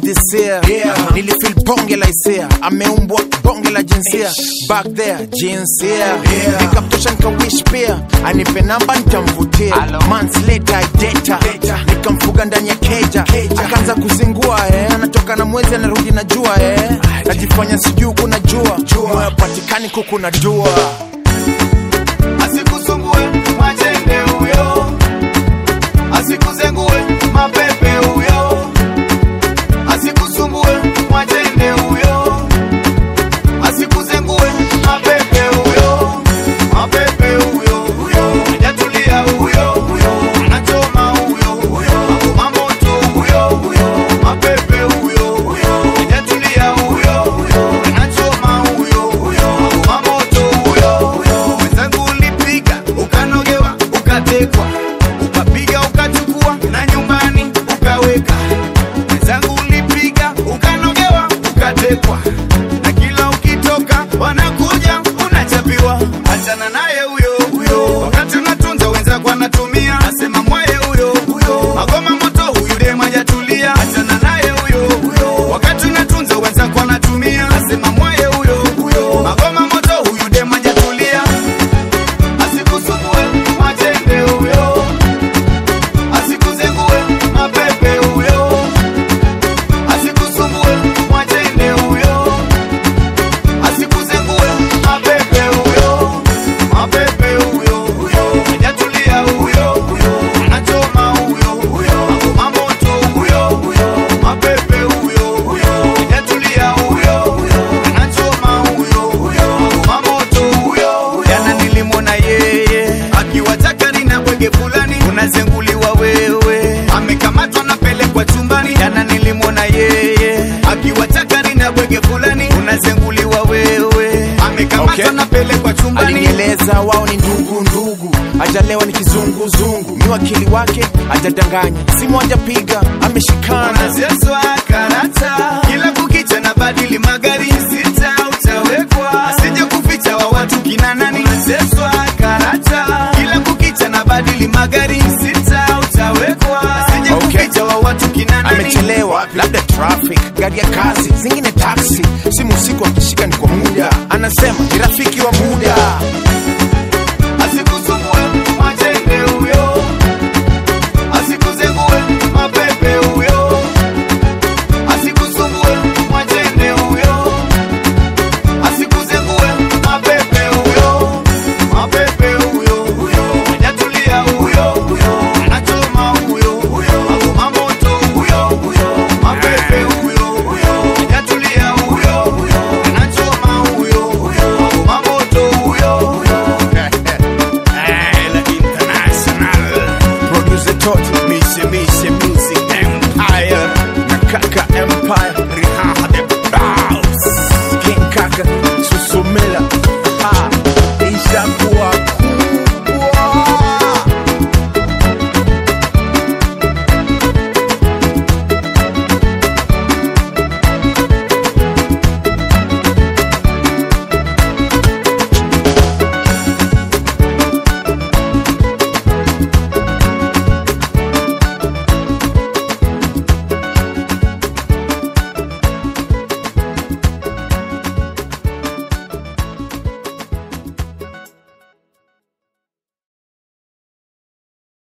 this year Yeah. nilifil bonge la hisia ameumbwa bonge la jinsia back there jinsia Yeah. nikamtosha nikawish pia anipe namba nitamvutia months later ideta Data. nikamfuga ndani ya keja Keja. akaanza kuzingua eh. anatoka na mwezi anarudi na jua eh. najifanya sijuu kuna jua Jua. moyo patikani kuku na jua asikusumbue mwachende huyo asikuzengue mapepe huyo asikusumbue mwachende huyo asikuzengue mapepe huyo mapepe huyo huyo hajatulia huyo huyo anachoma huyo huyo mamoto huyo huyo mapepe huyo huyo hajatulia huyo huyo anachoma huyo huyo mamoto huyo huyo mwenzangu ulipiga ukanogewa ukatekwa ukapiga ukachukua na nyumbani ukaweka mwenzangu ulipiga ukanogewa ukatekwa na kila ukitoka wanakuja unachapiwa achana naye huyo huyo wakati unatunza wenzako anatumia asema mwaye huyo huyo magoma moto huyu dem hajatulia achana naye huyo huyo wakati unatunza wenzako anatumia asema mwaye huyo huyo magoma moto huyu dem hajatulia asikusumbue mwachende huyo asikuzengue mapepe huyo asikusumbue mwachende huyo asikuzengue mapepe huyo mapepe huyo huyo hajatulia huyo huyo anachoma huyo huyo mamoto huyo huyo mapepe huyo huyo hajatulia huyo huyo anachoma huyo huyo mamoto huyo huyo jana nilimwona yeye akiwa chakari na bwege fulani unazenguliwa wewe amekamatwa napelekwa chumbani jana nilimwona yeye akiwa chakari na bwege fulani unazenguliwa wewe amekamatwa Okay. napelekwa chumbani alinieleza wao ni ndugu ndugu ajalewa ni kizunguzungu mi wakili wake ajadanganya simu ajapiga ameshikana unazeswa karata kila kukicha na badili magari sita utawekwa asije kuficha wa watu kina nani unazeswa karata kila kukicha na badili magari sita utawekwa asije Okay. kuficha wa watu kina nani amechelewa labda traffic gari ya kazi zingine taksi simu usiku akishika ni kwa muda anasema ni rafiki wa muda